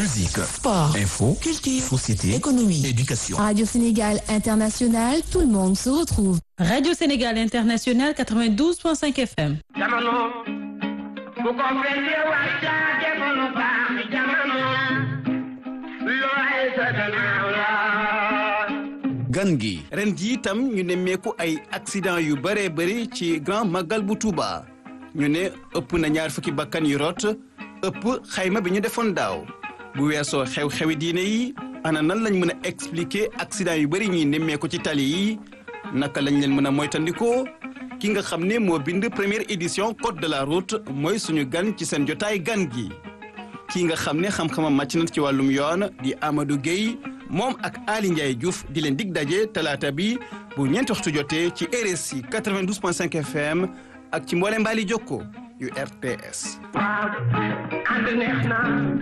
Musique, Sport, info, culture, société, économie, éducation. Radio Sénégal International, tout le monde se retrouve. Radio Sénégal International 92.5 FM. jamono bu ko fekkee war caa defoon baax jamono looy sa gannaaw la gan gi ren ji itam ñu nemmeeku ay accident yu bëree bëri ci grand magal bu Touba ñu ne ëpp na ñaar fukki bakkan yu rot ëpp xayma bi ñu defoon daaw bu weesoo xew-xewi diine yi ana nan lañ mën a expliquer accident yu bëri ñuy nemmeeku ci tali yi naka lañ leen mën a moytandikoo ki nga xam ne moo bind première édition code de la route mooy suñu gan ci seen jotaay gan gi kii nga xam ne xam-xamam màcc na ci wàllum yoon di Amadou Gueye moom ak Ali Ndiaye Diouf di leen dig daje talaata bi bu ñeenti waxtu jotee ci RSI 92.5 FM ak ci mboole mbaali jokko yu RTS. waaw ànd neex na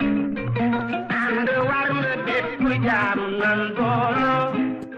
ànd war na bépp jaam nan booloo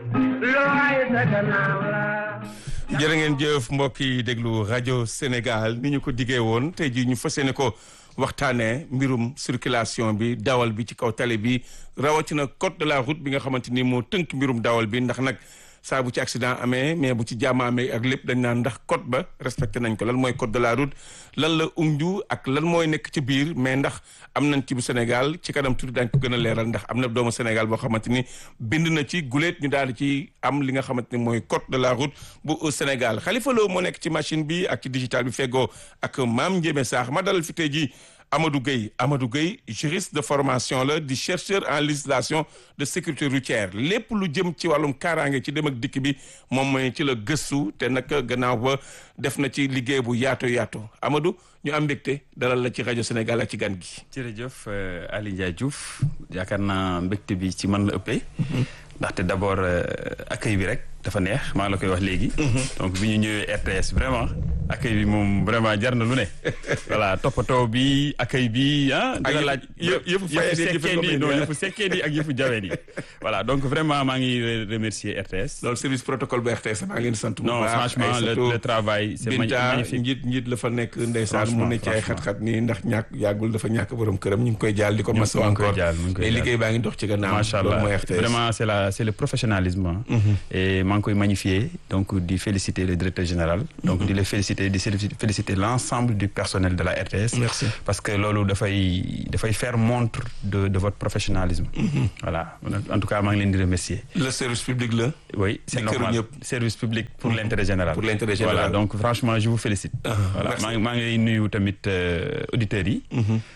looy sa gannaaw la jërë ngeen jëf mbokk yi déglu rajo Sénégal ni ñu ko diggee woon tey jii ñu fas yéene ko waxtaanee mbirum circulation bi dawal bi ci kaw tali bi rawatina code de la route bi nga xamante ni moo tënk mbirum dawal bi ndax nag saa bu ci accident amee mais bu ci jàmm amee ak lépp dañ naan ndax code ba respecté nañ ko lan mooy code de la route lan la umju ak lan mooy nekk ci biir mais ndax am nañ ci bu Sénégal ci kanam tuuti daañ ko gën a leeral ndax am na doomu Sénégal boo xamante ni bind na ci guleet ñu daal di ci am li nga xamante ni mooy code de la route bu Sénégal Khalifa Lo moo nekk ci machine bi ak ci digital bi feggoo ak Maam Ndiémé Saax ma dalal fi tey jii Amadou Gueye Amadou Gueye juriste de formation la di chercheur en législation de sécurité routière lépp lu jëm ci wàllum kaaraange ci dem ak dikk bi moom mooy ci la gëstu te nag gannaaw ba def na ci liggéey bu yaatu yaatu Amadou ñu am mbégte dalal la ci rajo Sénégal ak ci gan gi. jërëjëf Ali Ndiaye Diouf yaakaar naa mbégte bi ci man la ëppee. ndaxte d' abord accueil bi rek dafa neex maa ngi la koy wax léegi. donc bi ñu ñëwee RTS vraiment accueil bi moom vraiment jar na lu ne. voilà toppatoo bi accueil bi ah. dina laaj yëpp yëpp sekkee di non yëpp sekkee di ak yëpp jaween yi. voilà donc vraiment maa ngi remercier RTS. loolu service protocole bu RTS maa ngi leen di sant bu non baax franchement le le travail c' est magnifique njiit njiit la fa nekk ndeysaan mu ne ci ay xat-xat nii ndax ñàkk yàggul dafa ñàkk borom këram ñu ngi koy jaal di ko masawu encore mais liggéey baa ngi dox ci gannaaw macha allah vraiment c' est la c' est le professionnalisme et maa ngi koy magnifier donc di féliciter le directeur général donc di le féliciter di féliciter l' ensemble du personnel de la RTS merci parce que loolu dafay dafay faire montre de de votre professionnalisme voilà en tout cas maa ngi leen di remercier le service public la oui c' est normal service public pour l' intérêt général pour l' intérêt général voilà donc franchement je vous félicite voilà maa ngi maa ngi nuyu tamit auditeurs yi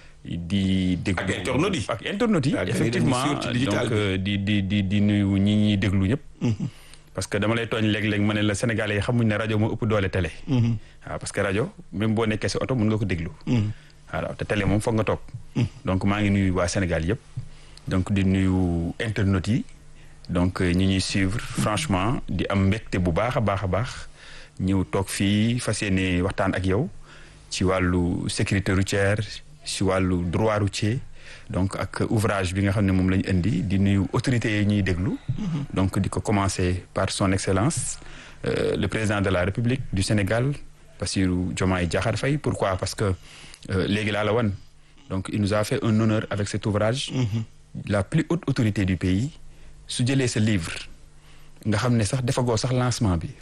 di déglu ak internautes yi ak internautes yi effectivement donc di di di di nuyu ñi ñuy déglu ñëpp parce que dama lay tooñ léeg-léeg ma ne la sénégalais yi xamuñ ne rajo moo ëpp doole télé waaw parce que rajo même boo nekkee si oto mën nga ko déglu waaw te télé moom foog nga toog donc maa ngi nuyu waa Sénégal yëpp donc di nuyu internautes yi donc ñi ñuy suivre franchement di am mbégte bu baax a baax a baax ñëw toog fii fas yéene waxtaan ak yow ci wàllu sécurité routière si wàllu droit routier donc ak ouvrage bi nga xam ne moom la ñu indi di nuyu autorités yi ñuy déglu. donc di ko commencer par son excellence euh, le président de la république du Sénégal Bassirou Diomaye Diakhar Faye pourquoi parce que léegi laa la wan donc il nous a fait un honneur avec cet ouvrage. la plus haute autorité du pays su jëlee sa livre nga xam ne sax defagoo sax lancement bi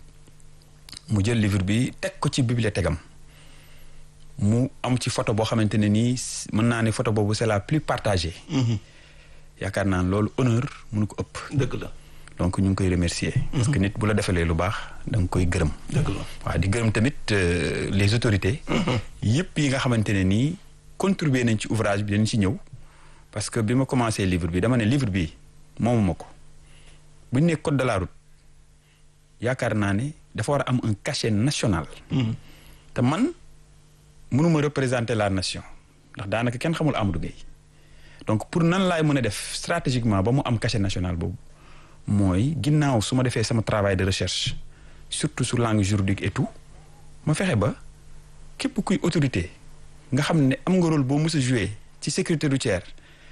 mu jël livre bi teg ko ci bibliothèque am mu am ci photo boo xamante ne nii mën naa ne photo boobu c'est la plus partagée. yaakaar naa loolu honneur mënu ko ëpp. dëgg la donc ñu ngi koy remercier. parce que nit bu la defalee lu baax da nga koy gërëm. dëgg la waaw di gërëm tamit les autorités. yëpp yi nga xamante ne nii contribuer nañ ci ouvrage bi dañ ci ñëw. parce que bi ma commencé livre bi dama ne livre bi moomuma ko bu ñu nee code de la route yaakaar naa ne dafa war a am un cachet national. te man. mënuma représenter la nation ndax daanaka kenn xamul Amadou Gueye donc pour nan laay mën a def stratégiquement ba mu am cachet national boobu mooy ginnaaw su ma defee sama travail de recherche surtout sur langue juridique et tout ma fexe ba képp kuy autorité nga xam ne am nga rôle boo mës a joué ci sécurité routière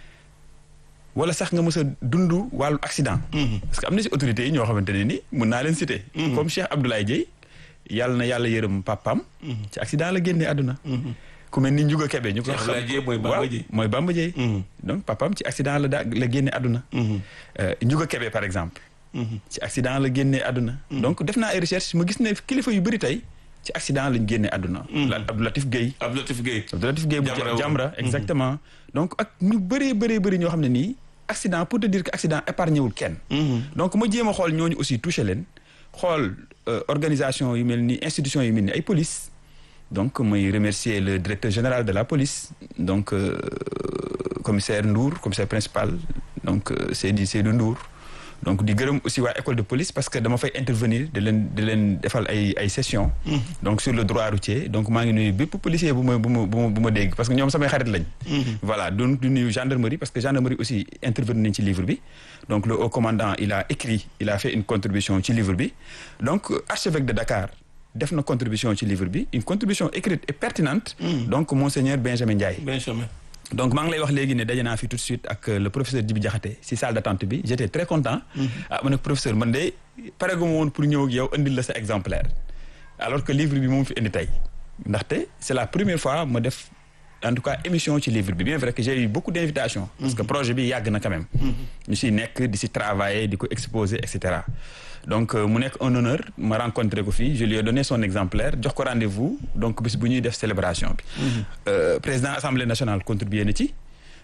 wala sax nga mës a dund wàllu accident. parce que am na si autorités yi ñoo xamante ne ni mun naa leen citer. comme Cheikh Abdoulaye Dieye yàlla na yàlla yërëm papaam. ci accident la génnee àdduna. ku mel ni Ndiouga Kébé ñu ko Cheikh xam Abdoulaye Dièye mooy Bamba waaw, Dièye. mooy Bamba Dièye donc papaam ci accident la daa la génne àdduna Euh, Ndiouga Kébé par exemple ci accident la génne àdduna donc def naa ay recherche ma gis ne kilifa yu bëri tey ci accident lañ génne àdduna la Abdou Latif Guèye Abdou Latif Guèye Abdou Latif Guèye bu Jamra woon. Jamra exactement donc ak ñu bëree bëree bëri ñoo xam ne nii accident pour te dire que accident épargné wul kenn donc ma jéem a xool ñooñu aussi touché leen xool euh, organisation yu mel ni institution yu mel ni ay police donc may remercier le directeur général de la police donc euh, commissaire Ndour commissaire principal donc euh, Seydi Seydou Ndour donc di gërëm aussi waa école de police parce que dama fay intervenir di leen di leen defal ay ay sessions. donc sur le droit routier donc maa ngi nuyu bépp policier bu ma bu ma bu ma bu ma dégg parce que ñoom samay xarit lañ. voilà donc di nuyu gendarmerie parce que gendarmerie aussi intervenir nañ ci livre bi donc le haut commandant il a écrit il a fait une contribution ci livre bi donc archevêque de Dakar def na contribution ci livre bi une contribution écrite et pertinente. donc monseigneur Benjamin Ndiaye. Benjamin donc maa ngi lay wax léegi ne daje naa fi tout de suite ak le professeur Djibi Diakhaté si salle d'attente bi j'étais très content ah ma ne professeur man de pareguma woon pour ñëw ak yow indil la sa exemplaire alors que livre bi moom fi indi tey ndaxte c'est la première fois ma def en tout cas émission ci livre bi bien vrai que j'ai eu beaucoup d'invitations parce que projet bi yàgg na quand même ñu si nekk di si travailler di ko exposer et cetera donc euh, mu nekk un honneur ma rencontré ko fii je lui ai donné son exemplaire jox ko rendez-vous donc bis bu ñuy def célébration bi Euh, président assemblée nationale contribué na ci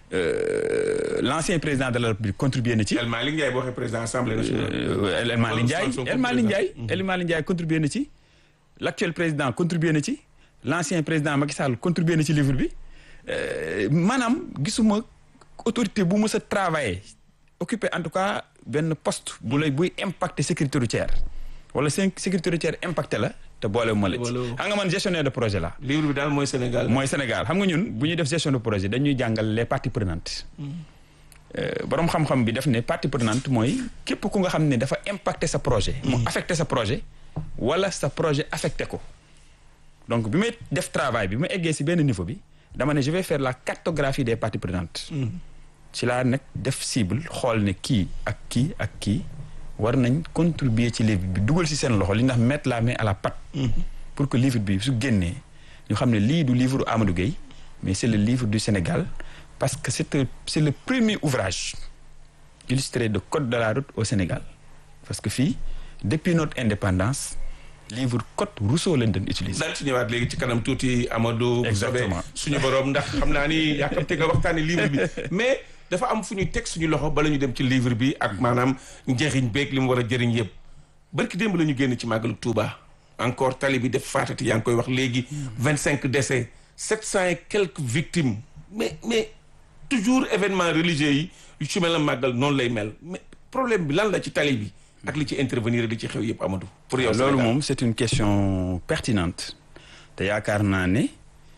euh, l'ancien président de la République contribué na ci El Malick Ndiaye boo waxee président assemblée nationale euh, El El Malick Ndiaye Sonko El Malick président. Ndiaye El Malick Ndiaye contribué na ci l'actuel président contribué na ci l'ancien président Macky Sall contribué na ci livre bi Euh, maanaam gisuma autorité bu mës a travailler occuper en tout cas benn poste bu lay buy impacter sécurité routière wala seen sécurité routière impacté la te boole ma la ci Boole- xam nga man gestionnaire de projet la livre bi daal mooy Sénégal mooy Sénégal xam nga ñun bu ñuy def gestion de projet dañuy jàngal les parties prenantes Euh, borom xam-xam bi def ne partie prenante mooy képp ku nga xam ne dafa impacter sa projet. mu affecté sa projet wala sa projet affecté ko. donc bi may def travail bi ma eggee si benn niveau bi dama ne je vais faire la cartographie des parties prenantes. ci laa nag def cible xool ne kii ak kii ak kii war nañ contribuer ci livre bi dugal si seen loxo li ndax mettre la main à la pâte. pour que livre bi su génnee ñu xam ne lii du livre Amadou Gueye mais c'est le livre du Sénégal parce que c'est un- c'est le premier ouvrage illustré de code de la route au Sénégal parce que fii depuis notre indépendance livre code Rousseau lañ doon utiliser. daal ci ñëwaat léegi ci kanam tuuti Amadou. bu Exactement. soobee suñu borom ndax xam naa ni yàkkamte nga waxtaane livre bi mais dafa am fu ñuy teg suñu loxo bala ñu dem ci livre bi ak maanaam njëriñ beeg li mu war a jëriñ yëpp barki démb la ñu génn ci màggalu Touba encore tali bi def faatati yaa ngi koy wax léegi vingt cinq décès sept cent et quelques victimes mais mais toujours événement religieux yi yu ci mel na màggal noonu lay mel mais problème bi lan la ci tali bi ak li ci intervenir li ci xew yëpp Amadou pour yow loolu Sénégal. moom c'est une question pertinente te yaakaar naa ne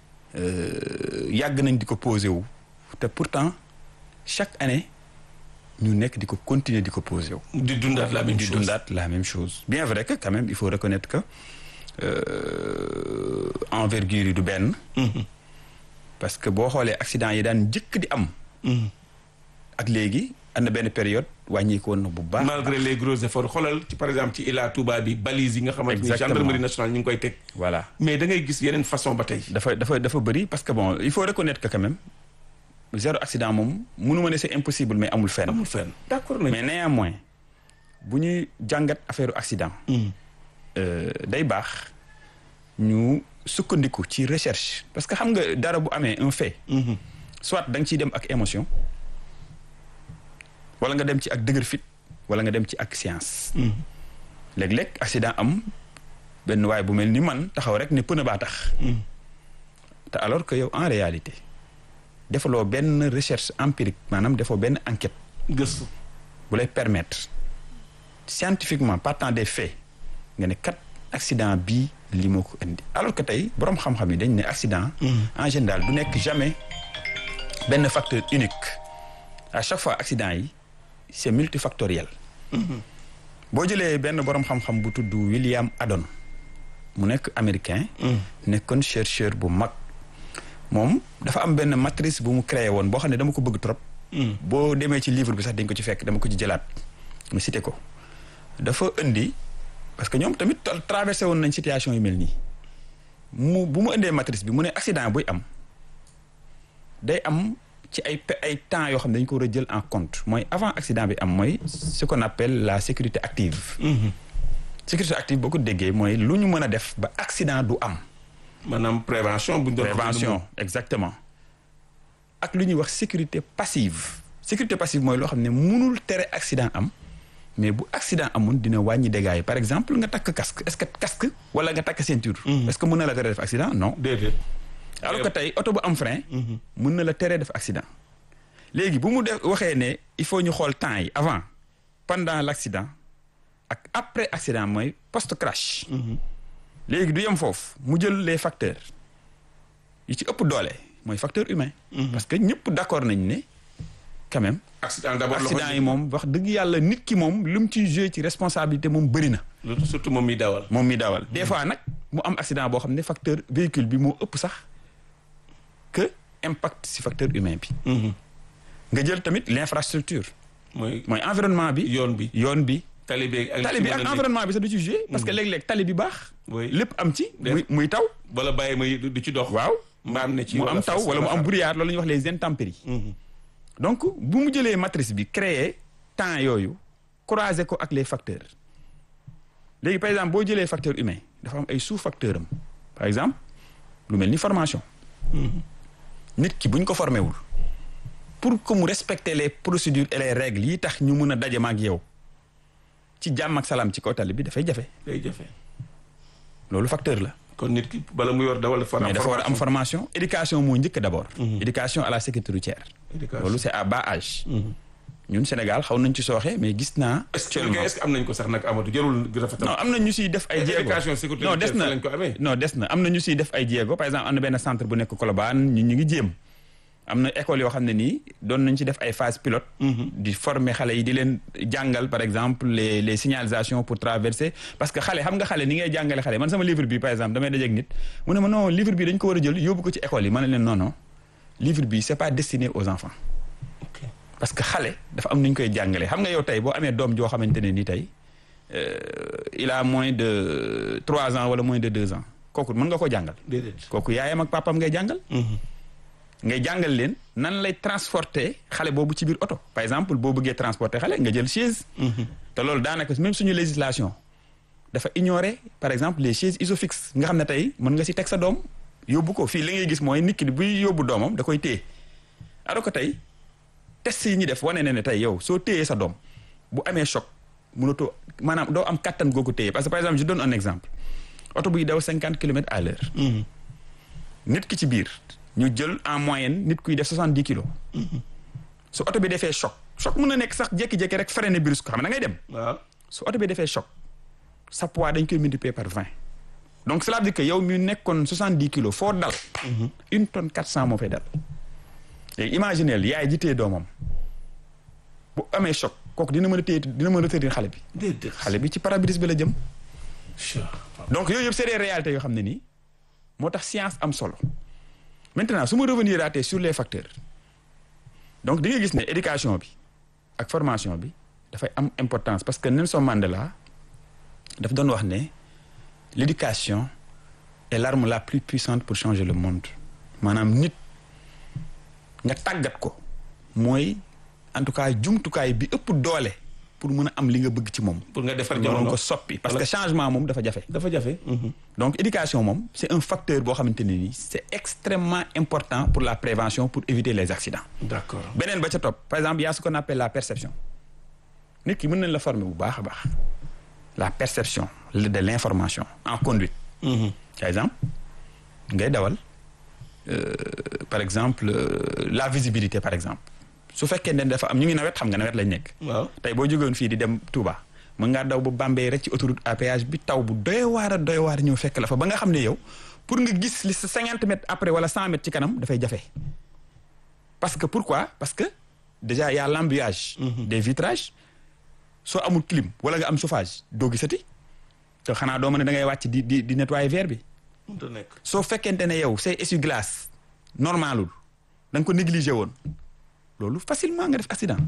euh, yàgg nañ di ko poser wu te pourtant chaque année ñu nekk di ko continuer di ko poser wu. di dundaat la même di chose dundaat la même chose bien vrai que quand même il faut reconnaître que euh, envergure yi du benn parce que boo xoolee accident yi daan njëkk di am ak léegi am na benn période wàññeeku woon na bu baax malgré les gros efforts xoolal ci par exemple ci Ila Touba bi balise yi nga xamante ni Exactement. gendarmerie nationale ñu ngi koy teg voilà mais da ngay gis yeneen façon ba tey dafa dafa dafa bëri parce que bon il faut reconnaître que quand même zéro accident moom mënu ma ne c'est impossible mais amul fenn amul fenn d'accord nañ mais néanmoins bu ñuy jàngat affaire accident euh, day baax ñu sukkandiku ci recherche parce que xam nga dara bu amee un fait soit da nga ciy dem ak émotion wala nga dem ci ak dëgër fit wala nga dem ci ak science léeg-léeg accident am benn waay bu mel ni man taxaw rek ne pneu baa tax te alors que yow en réalité defaloo benn recherche empirique maanaam defoo benn enquête gëstu bu lay permettre scientifiquement partant des faits nga ne kat accident bii li moo ko indi alors que tey boroom xam-xam yi dañ ne accident en général du nekk jamais benn facteur unique à chaque fois accident yi c'est multifactoriel boo jëlee benn boroom xam-xam bu tudd William Adon mu nekk américain nekkoon chercheur bu mag moom dafa am benn matrice bu mu créé woon boo xam ne dama ko bëgg trop boo demee ci livre bi sax dañ ko ci fekk dama ko ci jëlaat mu cité ko dafa indi parce que ñoom tamit traversé woon nañ situation yu mel nii mu bu mu indee matrice bi mu ne accident buy am day am ci ay pe- ay temps yoo xam ne dañu ko war a jël en compte mooy avant accident bi am mooy ce qu'on appelle la sécurité active sécurité active boo ko déggee mooy lu ñu mën a def ba accident du am maanaam prévention bu ñu doon prévention exactement ak lu ñuy wax sécurité passive sécurité passive mooy loo xam ne mënul tere accident am mais bu accident amoon dina wàññi dégâts yi par exemple nga takk casque est-ce que casque wala nga takk ceinture est-ce que mën na la tere def accident non déedéet. alors que tey oto bu am frein mën na la teree def accident léegi bu mu def waxee ne il faut ñu xool temps yi avant pendant l'accident ak après accident mooy post crash léegi du yem foofu mu jël les facteurs yi ci ëpp doole mooy facteur humain parce que ñëpp d'accord nañ ne quand même accident d'abord loxo accident yi moom wax dëgg yàlla nit ki moom lu mu ciy joué ci responsabilité moom bëri na surtout moom mi dawal. moom mi dawal des fois nag mu am accident boo xam ne facteur véhicule bi moo ëpp sax que impact si facteur humain bi nga jël tamit l'infrastructure mooy mooy environnement bi yoon bi. yoon bi tali bi ak tali bi ak environnement bi sax du ci joué parce que léeg-léeg tali bi baax Oui. lépp am ci Def- muy muy taw wala bàyyi may du ci dox. waaw mbaam ne ci mu am wala taw fas wala mu am xar. brouillard loolu la ñuy wax les intempéries donc bu mu jëlee matrice bi créer temps yooyu croiser ko ak les facteurs léegi par exemple boo jëlee facteur humain dafa am ay sous facteurs am par exemple lu mel ni formation nit ki bu ñu ko formé wul pour que mu respecter les procédures et les règles yi tax ñu mën a daje ma ak yow ci jàmm ak salaam ci kaw tali bi dafay jafe day jafe. loolu facteur la kon nit ki bala mu yor dawal dafa mais dafa war a am formation éducation moo njëkk d'abord éducation à la sécurité routière Éducation. loolu c'est à bas âge ñun Sénégal xaw nañ ci sooxe mais gis naa est-ce que actuellement est-ce que am nañ ko sax nag Amadou jarul rafetal. non am na ñu siy def ay jéego éducation sécurité non des routière na fa lañ ko amee. non des na am na ñu siy def ay jéego par exemple am na benn centre bu nekk Colobane ñu ñu ngi jéem am na école yoo xam ne nii doon nañ ci def ay phase pilote di former xale yi di leen jàngal par exemple les les signalisations pour traverser parce que xale xam nga xale ni ngay jàngale xale man sama livre bi par exemple damay dajeeg nit mu ne ma non livre bi dañ ko war a jël yóbbu ko ci école yi ma ne leen non non livre bi c'est pas destiné aux enfants parce que xale dafa am nu ñu koy jàngalee xam nga yow tey boo amee doom joo xamante ne ni tey euh, il a moins de trois ans wala moins de deux ans kooku mën nga ko jàngal déedéet. kooku yaayam ak papam ngay jàngal ngay jàngal leen nan lay transporter xale boobu ci biir oto par exemple boo bëggee transporter xale nga jël chaise te loolu daanaka même suñu législation dafa ignorer par exemple les chaises isofixes nga xam ne tey mën nga si teg sa doom yóbbu ko fii li ngay gis mooy nit ki buy yóbbu doomam da koy téye alors que tey test yi ñuy def wane na ne tey yow soo téyee sa doom bu amee choc mënatoo maanaam doo am kattan goo ko téye parce que par exemple je donne un exemple oto buy daw cinquante kilomètres à l'heure nit ki ci biir ñu jël en moyenne nit kuy def soixante dix kilos su oto bi defee choc choc mën na nekk sax jékki-jékki rek freiné brusque xam ne da ngay dem waaw. su oto bi defee choc sa poids dañ koy multiplier par vingt donc cela veut dire que yow mi nekkoon soixante dix kilos foo dal une tonne quatre cent moo fay dal léegi imagineel yaay ji téye doomam bu amee choc kooku dina mën a téye dina mën a retenir xale bi déedéet. xale bi ci pare-brise bi la jëm Sure. donc yooyu yëpp c'est des réalités yoo xam ne nii moo tax science am solo maintenant su ma revenir aatee sur les facteurs donc di nga gis ne éducation bi ak formation bi dafay am importance parce que Nelson Mandela daf doon wax ne l'éducation est l'arme la plus puissante pour changer le monde maanaam nit nga tàggat ko mooy en tout cas jumtukaay bi ëpp doole pour mën a am li nga bëgg ci moom pour nga defar nga mën jamono ko soppi parce Wala- que changement moom dafa jafe dafa jafe. donc éducation moom c'est un facteur boo xamante ne nii c'est extrêmement important pour la prévention pour éviter les accidents d'accord. beneen ba ca topp par exemple il y a ce qu'on appelle la perception nit ki mën nañ la former bu baax a baax la perception de l'information en conduite par exemple ngay dawal euh, par exemple euh, la visibilité par exemple su fekkee ne dafa am ñu ngi nawet xam nga nawet lañ nekk waaw. tey boo jógewoon fii di dem Touba mën ngaa daw ba Bambey rek ci autoroute à péage bi taw bu doy waar a doy waar ñëw fekk la fa ba nga xam ne yow pour nga gis li sa cinquante mètres après wala cent mètres ci kanam dafay jafe parce que pourquoi parce que déjà y a l'embouteillage des vitrages soo amul clim wala nga am chauffage doo gisati te xanaa doo mën ne da ngay wàcc di di di nettoyer verre bi mënut a nekk. soo fekkente ne yow say essuie-glace normalul da nga ko négligé woon loolu facilement nga def accident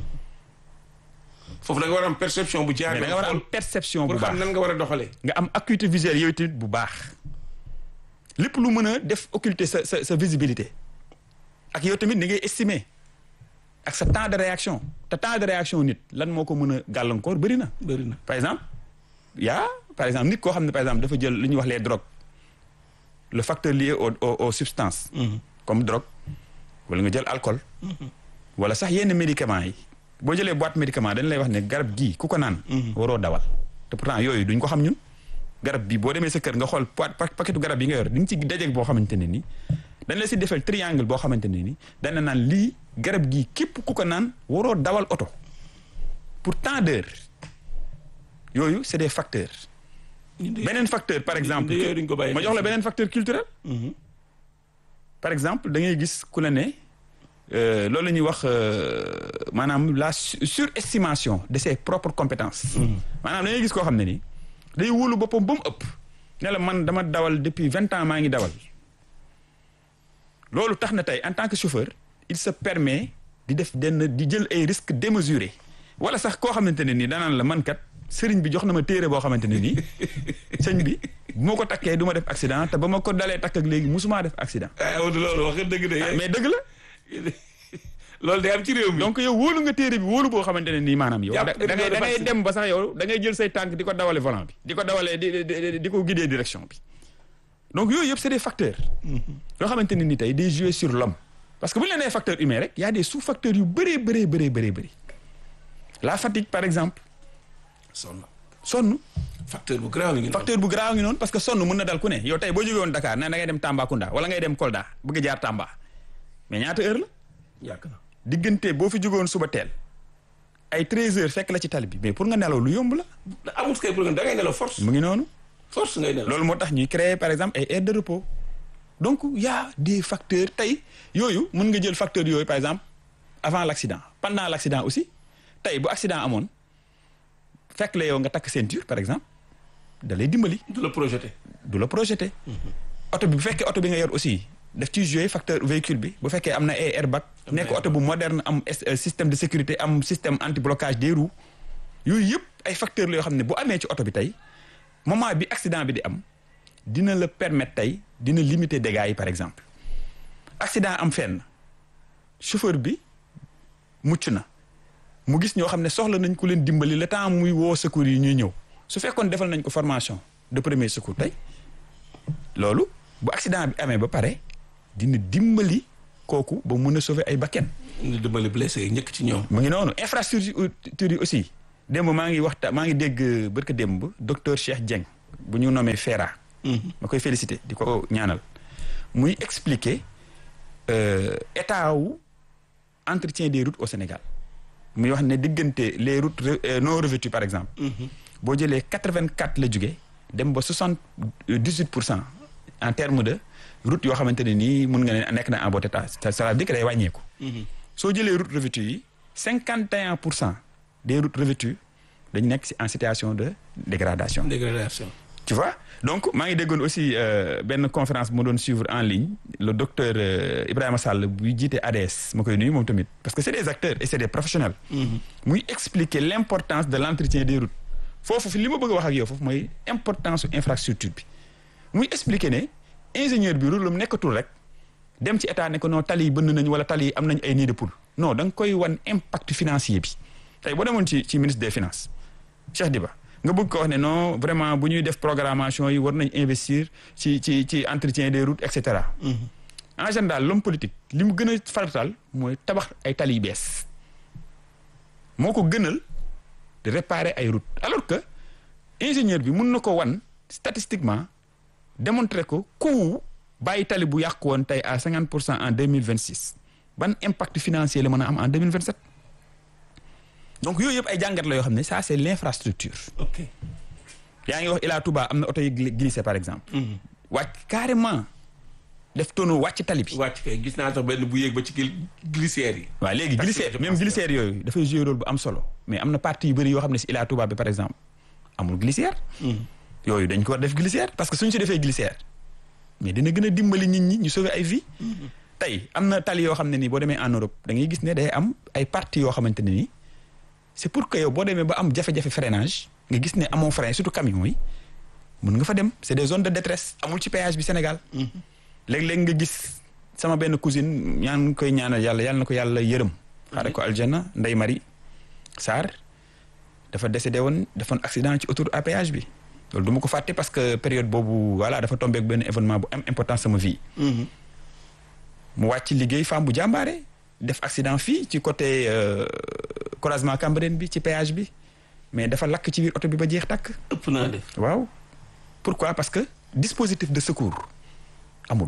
foofu da nga war a am perception bu jaar. mais da nga war a am perception bu pour baax xam nan nga war a doxalee. nga am acuité visuelle yooyu tamit bu baax lépp lu mën a def occulter sa sa sa visibilité ak yow tamit ni ngay estimer ak sa temps de réaction te temps de réaction nit lan moo ko mën a gàllankoor bëri na. bëri na par exemple yaa par exemple nit koo xam ne par exemple dafa jël li ñuy wax les drogues le facteur lié au au aux substances. comme drogue wala nga jël alcool. wala sax yenn médicaments yi boo jëlee boîte médicament dañ lay wax ne garab gii ku ko naan. waroo dawal te pourtant yooyu duñ ko xam ñun. garab bi boo demee sa kër nga xool pa paquetu garab yi nga yor di nga ci dajeeg boo xamante ne ni dañ la si defal triangle boo xamante ne ni dana naan lii garab gii képp ku ko naan waroo dawal oto pour tant d'heures yooyu c'est des facteurs. beneen facteur par exemple ma jox la beneen facteur culturel. par exemple da ngay gis ku la ne loolu la ñuy wax maanaam la surestimation de ses propres compétences. maanaam da ngay gis koo xam ne ni. day wóolu boppam ba mu ëpp ne la man dama dawal depuis vingt ans maa ngi dawal loolu tax na tey en tant que chauffeur il se permet di def denn di jël ay risques démesurés wala sax koo xamante ne nii danaan la man kat sëriñ bi jox na ma téere boo xamante ne nii sëñ bi bu ma ko takkee du ma def accident te ba ma ko dalee takk ak léegi musumaa def accident. loolu wax nga dëgg de. mais dëgg la. loolu day am ci réew mi. donc yow wóolu nga téere bi wóolu boo xamante ne nii maanaam yow. da ngay da ngay dem ba sax yow da ngay jël say tànk di ko dawale volant bi. di ko dawalee di di di ko guider direction bi. donc yooyu yëpp c'est des facteurs. yoo xamante ne ni tey day jouer sur l'homme parce que bu ñu la nee facteur humain rek y a des sous-facteurs yu bëree bëree bëree bëree bëri. la fatigue par exemple. sonn sonn. facteur bu grave ngi facteur bu grave ngi noonu parce que sonn mën na dal ku ne yow tey boo jógee woon Dakar ne da ngay dem Tambacounda wala ngay dem Kolda bëgg jaar Tamba mais ñaata heure la. yàgg na. diggante boo fi jógoon suba teel ay 13 heures fekk la ci tali bi mais pour nga nelaw lu yomb la. amul kay pour nga da ngay nelaw force. mu ngi noonu. force ngay nelaw loolu moo tax ñuy créer par exemple ay aires de repos donc y a des facteurs tey yooyu mën nga jël facteurs yooyu par exemple avant l'accident pendant l'accident aussi tey bu accident amoon fekk la yow nga takk ceinture par exemple da lay dimbali. du la projeté. du la projeté. oto bi bu fekkee oto bi nga yor aussi. daf ciy jouer facteur véhicule bi bu fekkee am na ay airbag nekk oto bu moderne am système de sécurité am système anti blocage des roues yooyu yëpp ay facteurs la yoo xam ne bu amee ci oto bi tey moment bi accident bi di am dina la permettre tey dina limiter dégâts yi par exemple accident am fenn chauffeur bi mucc na mu gis ñoo xam ne soxla nañ ku leen dimbali le temps muy woo secours yi ñuy ñëw su fekkoon defal nañ ko formation de premier secours tey loolu bu accident bi amee ba pare dina dimbali kooku ba mën a sauver ay bakken dina dimbali blessé yi ñëkk ci ñoom. mu ngi noonu infrastructure yi aussi démb maa ngi waxta maa ngi dégg barka démb docteur Cheikh Dieng bu ñu nommé FERA. ma koy féliciter di ko ñaanal muy expliquer état wu entretien des routes au Sénégal muy wax ne diggante les routes non revêtues par exemple. boo jëlee quatre-vingt-quatre la jóge dem ba soixante-dix-huit pour cent en terme de route yoo xamante ne nii mun nga ne nekk na en bon état ça veut dire que day wàññeeku. soo jëlee route revêtue yi cinquante et un pour cent des routes revêtues dañu nekk si en situation de dégradation. dégradation. tu vois donc maa ngi déggoon aussi benn conférence bu ma doon suivre en ligne le docteur Ibrahima Sall buy jiite ADS ma koy nuyu moom tamit parce que c'est des acteurs et c'est des professionnels. muy expliquer l'importance de l'entretien des routes. foofu fi li ma bëgg a wax ak yow foofu mooy importance su infrastructure bi muy expliquer ne ingénieur bi rôle am nekkatul rek dem ci état ne ko non tali yi bënn nañ wala tali yi am nañ ay nid de poule non da nga koy wan impact financier bi tey boo demoon ci ci ministre des finances Cheikh Diba nga bëgg ko wax ne non vraiment bu ñuy def programmation yi war nañ investir ci ci ci entretien des routes et cetera. en général l'homme politique li mu gën a farataal mooy tabax ay tali yu bees moo ko gënal. de réparer ay routes alors que ingénieur bi mun na ko wan statistiquement démontrer ko coût bàyyi tali bu yàqu woon tey à cinquante pour cent en deux mille vingt six ban impact financier la mën a am en deux mille vingt sept donc yooyu yëpp ay jàngat la yoo xam ne ça c'est l'infrastructure. ok yaa ngi wax Ila Touba am na oto yu glissé par exemple. wàcc carrément def tonneau wàcc tali bi. wàcc kay gis naa sax benn bu yéeg ba ci glissière yi. waaw léegi glissière même glissière yooyu dafay jouer rôle bu am solo mais am na partie yu bëri yoo xam ne si Ila Touba bi par exemple amul glissière. yooyu dañ ko war def glissière parce que suñ si defee glissière mais dina gën a dimbali nit ñi ñu sauver ay vie tey am na tali yoo xam ne nii boo demee en Europe da ngay gis ne day am ay parties yoo xamante ne nii c'est pour que yow boo demee ba am jafe-jafe freinage nga gis ne amoo frein surtout camions yi mën nga fa dem c'est des zones de détresse amul ci péage bi Sénégal. léeg-léeg nga gis sama benn cousine ñaan ngi koy ñaanal yàlla yàlla na ko yàlla yërëm xaare ko aljana Ndeye Marie Sarr dafa décédé woon defoon accident ci autoroute à péage bi loolu du ma ko fàtte parce que période boobu voilà dafa tombé ak benn événement bu am importance sama vie mu wàcc liggéey femme bu jàmbaare def accident fii ci côté euh, croisement Cambérène bi ci péage bi mais dafa lakk ci biir oto bi ba jeex tàkk ëpp naa def waaw pourquoi parce que dispositif de secours amul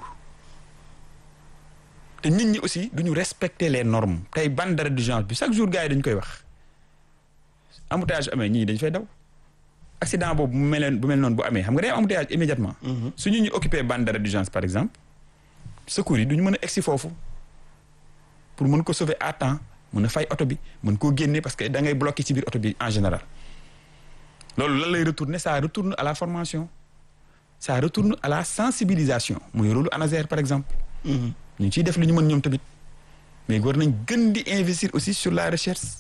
te nit ñi aussi duñu respecter les normes tey bande d'arrêt d'urgence bi chaque jour gars yi dañu koy wax embouteillage amee ñii dañ fay daw accident boobu bu mel bu mel noonu bu amee xam nga day am embouteillage immédiatement su ñu ñu occupé bande d'arrêt d'urgence par exemple secours yi duñu mën a egsi foofu pour mën ko sauver à temps mën a fay oto bi mën koo génne parce que da ngay bloqué ci biir oto bi en général loolu lan lay retourner ça retourne à la formation ça retourne à la sensibilisation muy rôle ANASER par exemple ñu ngi ciy def lu ñu mën ñoom tamit mais war nañ gën di investir aussi sur la recherche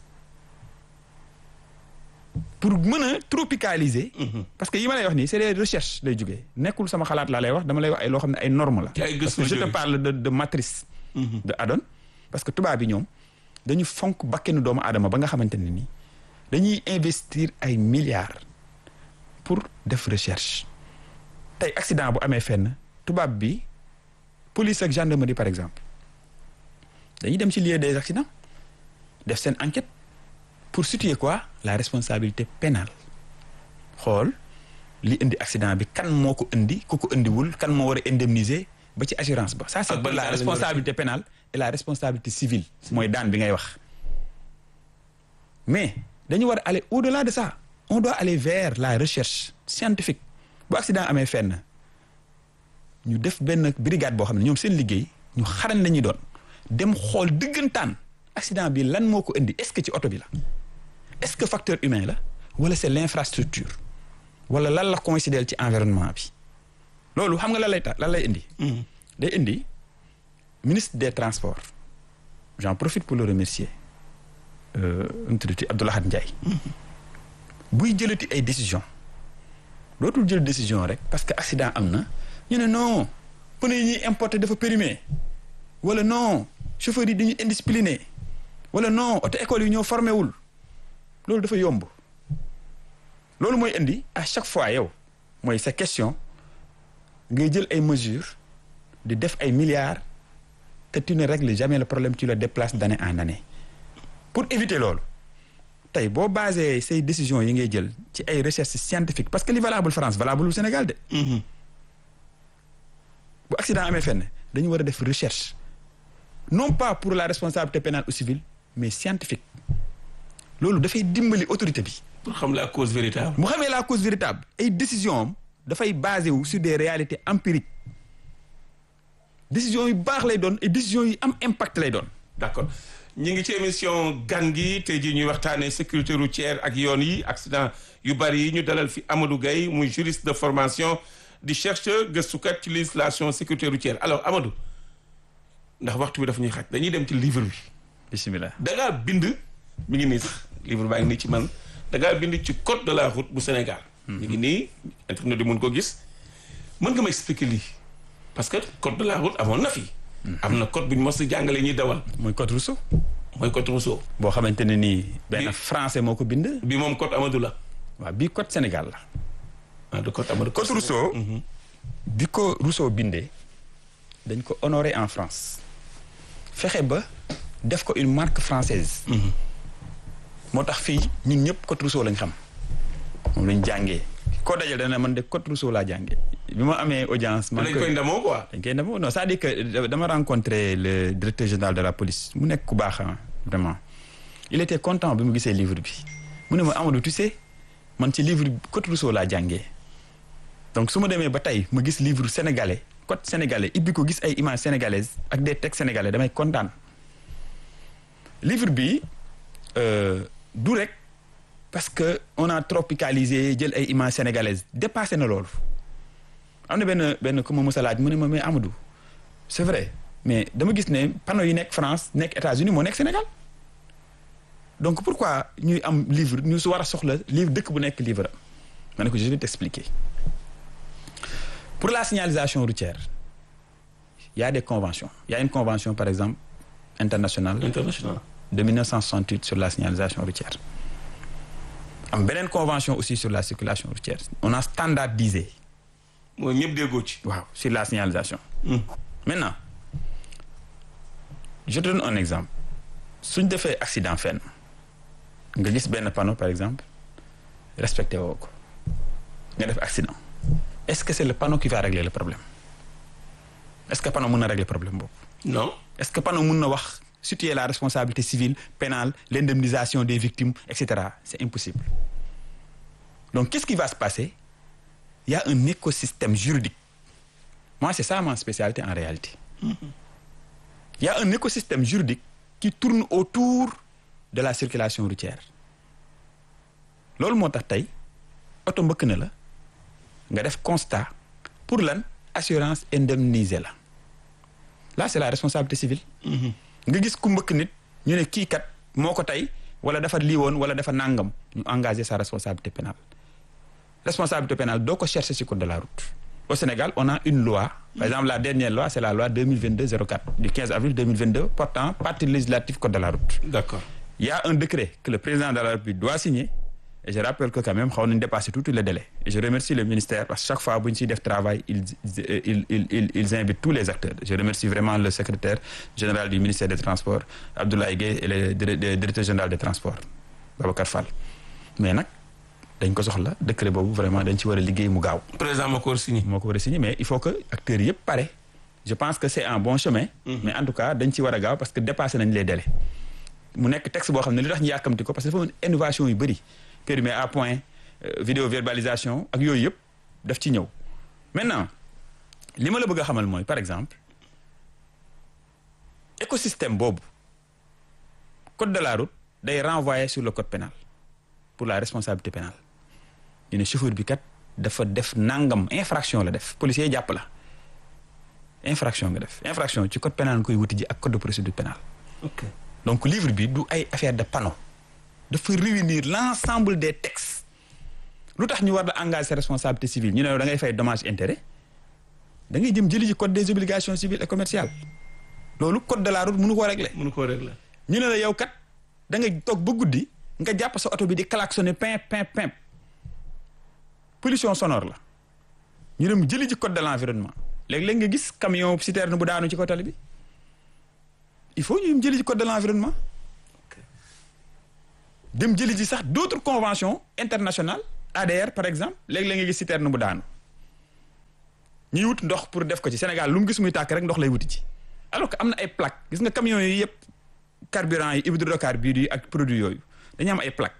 pour mën a tropicaliser parce que yi ma lay wax nii c'est des recherches lay jógee nekkul sama xalaat laa lay wax dama lay wax ay loo xam ne ay normes la Ci ay parce gëstu que je la te jógee. parle de de matrice de Adon parce que tubaab bi ñoom dañu fonk bakkenu doomu aadama ba nga xamante ne nii dañuy investir ay milliards pour def recherche tey accident bu amee fenn tubaab bi police ak gendarmerie par exemple dañuy dem ci lieu des accidents def seen enquête pour situer quoi la responsabilité pénale xool li indi accident bi kan moo ko indi ku ko indiwul kan moo war a indemniser ba ci assurance ba ça c'est Ak pour ban la daan lañu war a responsabilité pénale et la responsabilité civile mooy daan bi ngay wax mais dañu war a aller au-delà de ça on doit aller vers la recherche scientifique bu accident amee fenn ñu def benn brigade boo xam ne ñoom seen liggéey ñu xarañ la ñuy doon dem xool dëggantaan accident bi lan moo ko indi est-ce que ci oto bi la est-ce que facteur humain la wala c'est l'infrastructure wala lan la coïncider ci environnement bi loolu xam nga lan lay tax lan lay indi day indi ministre des transports j'en profite pour le remercier euh, nu mu tuddati Abdoulaye Ndiaye buy jëlati ay décision dootul jël décision rek parce que accident am na ñu ne non pneu yi ñuy importer dafa périmé wala non chauffeurs yi dañuy indiscipliné wala non auto école yi ñoo formé wul loolu dafa yomb loolu mooy indi à chaque fois yow mooy sa question ngay jël ay mesures di def ay milliards te tu ne règles jamais le problème tu le déplaces d'année en année pour éviter loolu tey boo basé say décisions yi ngay jël ci ay recherches scientifiques parce que li valable France valable au Sénégal de bu accident amee fenn dañu war a def recherche non pas pour la responsabilité pénale ou civile mais scientifique loolu dafay dimbali autorité bi pour xam la cause véritable. mu xamee la cause véritable ay décision am dafay basé wu sur des réalités empiriques décision yu baax lay doon et décision yu am impact lay doon d'accord ñi ngi ci émission gan gi tey jii ñuy waxtaanee sécurité routière ak yoon yi accident yu bari yi ñu dalal fi Amadou Gaye muy juriste de formation di chercheur gëstukat ci législation sécurité routière alors Amadou ndax waxtu bi dafa ñuy xaj dañuy dem ci livre bi bismillah da ngaa bind mi ngi nii sax livre baa ngi nii ci man da ngaa bind ci code de la route bu Sénégal. mi ngi nii internet di mun ko gis mën nga ma expliquer lii parce que code de la route amoon na fi. am na code bu ñu mos a jàngale ñuy dawal mooy code Rousseau mooy code Rousseau boo xamante ne nii benn Bi- français moo ko bind bi moom code Amadou la waaw bii code Sénégal la ah de code Amadou. code Rousseau bi ko Rousseau bindee dañ ko honoré en France fexe ba def ko une marque française moo tax fii ñun ñëpp code Rousseau lañ xam moom lañ jàngee koo dajal dana man de code Rousseau laa jàngee bi ma amee audience man dañ koy ndamoo quoi. dañ koy demoo non c'est-à-dire que dama rencontré le directeur général de la police mu nekk ku baax ah, vraiment il était content bi mu gisee livre bi mu ne ma Amadou tu sais man ci livre bi code Rousseau laa jàngee donc su ma demee ba tey ma gis livre sénégalais code sénégalais ibbi ko gis ay images sénégalaises ak des textes sénégalais damay kontaan livre bi euh, du rek parce que on a tropicalisé jël ay images sénégalaises dépassé na loolu am na benn benn ku ma mës a laaj mu ne ma mais Amadou c'est vrai mais dama gis ne panneau yi nekk France nekk États-Unis moo nekk Sénégal donc pourquoi ñuy am livre ñu su war a soxla livre dëkk bu nekk livre am ma ne ko je vais t'expliquer pour la signalisation routière il y a des conventions il y a une convention par exemple internationale international de 1968 sur la signalisation routière am beneen convention aussi sur la circulation routière on a standardisé mooy ñëpp déggoo ci waaw sur la signalisation maintenant je te donne un exemple suñ defee accident fenn nga gis benn panneau par exemple respecté woo ko nga def accident est-ce que c'est le panneau qui va régler le problème est-ce que panneau mën na régler problème boobu non est-ce que panneau mën na wax situer la responsabilité civile pénale l'indemnisation des victimes etc c'est impossible donc qu'est-ce qui va se passer il y a un écosystème juridique moi c'est ça ma spécialité en réalité il y a un écosystème juridique qui tourne autour de la circulation routière loolu moo tax tey oto mbëkk na la nga def constat pour lan assurance indemnisée la là c'est la responsabilité civile nga gis ku mbëkk nit ñu ne kii kat moo ko tey wala dafa lii woon wala dafa nangam ñu engagé sa responsabilité pénale responsabilité pénale doo ko chercher ci code de la route au Sénégal on a une loi par exemple la dernière loi c'est la loi 2022-04 du 15 avril 2022 portant partie législative code de la route d'accord il y a un décret que le président de la République doit signer et je rappelle que quand même xaw nañu dépasser tous les délais et je remercie le ministère parce que chaque fois bu ñu ciy def travail ils ils ils ils ils invitent tous les acteurs je remercie vraiment le secrétaire général du ministère des transports Abdoulaye Gueye et le directeur général des transports Babacar Fall mais nag dañ ko soxla décret boobu vraiment dañ ci war a liggéey mu gaaw président moo ko war a signé moo ko war a signer mais il faut que acteurs yëpp pare je pense que c'est un bon chemin mais en tout cas dañ ci war a gaaw parce que dépassé nañ les délais mu nekk texte boo xam ne li tax ñu yàkkamti ko parce que dafa am innovation yu bëri périmé à point vidéo verbalisation ak yooyu yëpp daf ci ñëw maintenant li ma la bëgg a xamal mooy par exemple écosystème boobu code de la route day renvoyer sur le code pénal pour la responsabilité pénale ñu ne chauffeur bi kat dafa def nangam infraction la def policier jàpp la infraction nga def infraction ci code pénal nga koy wuti ji ak code de procédure pénale ok donc livre bi du ay affaire de panneau dafa réunir l'ensemble des textes lu tax ñu war la engager sa responsabilité civile ñu ne da ngay fay dommage intérêt da ngay jëm jëli ji code des obligations civiles et commerciales loolu code de la route mënu koo régler mënu koo régler ñu ne la yow kat da ngay toog ba guddi nga jàpp sa oto bi di klaxonner pin pin pin pollution sonore la ñu dem jëli ji code de l'environnement léeg-léeg nga gis camion citerne bu daanu ci ko tali bi il faut ñu dem jëli ji code de l'environnement dem jëli ji sax d'autres conventions internationales ADR par exemple léeg-léeg nga gis citerne bu daanu ñuy wut ndox pour def ko ci Sénégal lu mu gis muy tàkk rek ndox lay wuti ci alors que am na ay plaques gis nga camions yi yëpp carburant yi hydrocarbures yi ak produits yooyu dañu am ay plaques